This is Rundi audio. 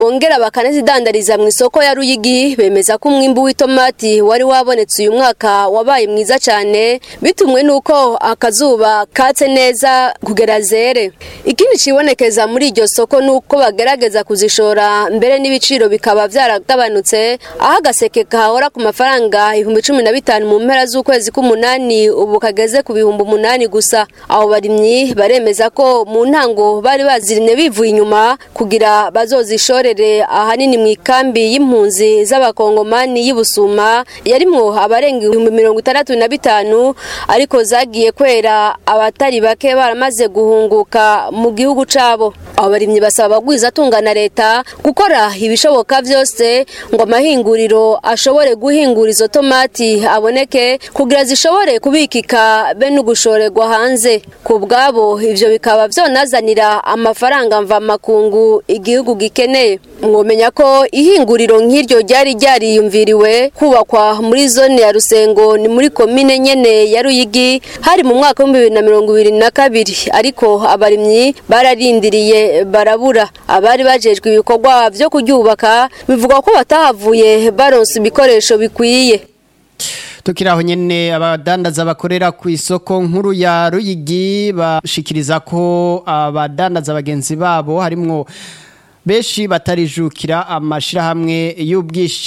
bongera bakanazidandariza mu isoko ya Ruyigi bemeza ko umwimbu w'itomati wari wabonetse uyu mwaka wabaye mwiza cyane bitumwe nuko akazuba katse neza kugera zere ikindi cibonekeza muri iryo soko nuko bagerageza kuzishora mbere n'ibiciro bikaba vyaragabanutse aho agaseke kahora ku mafaranga ibihumbi cumi na bitanu mu mpera z'ukwezi k'umunani ubu kageze ku bihumbi umunani gusa abo barimyi baremeza ko mu ntango bari bazirimye bivuye inyuma kugira bazozishorere ahanini mu ikambi y'impunzi z'abakongomani y'ibusuma yarimwo abarenga ibihumbi mirongo itandatu na bitanu ariko zagiye kwera abatari bake baramaze guhunguka mu gihugu cabo abo barimyi basaba abagwiza atunga na leta gukora ibishoboka vyose ngo amahinguriro ashobore guhingura izo tomati aboneke kugira zishobore kubikika be n'ugushorerwa hanze ku bwabo ivyo bikaba vyonazanira amafaranga mva makungu igihugu gikeneye mwomenya ko ihinguriro nk'iryo ryari ryariyumviriwe kubakwa muri zone ya Rusengo ni muri komine nyene ya Ruyigi hari mu mwaka wa 2022 ariko abarimyi bararindiriye barabura abari bajejwe ibikorwa vyo kuryubaka bivuga ko batahavuye baronse ibikoresho bikwiye tukiraho nyene abadandaza bakorera ku isoko nkuru ya Ruyigi bashikiriza ko abadandaza bagenzi babo harimwo benshi batarijukira amashirahamwe y'ubwishi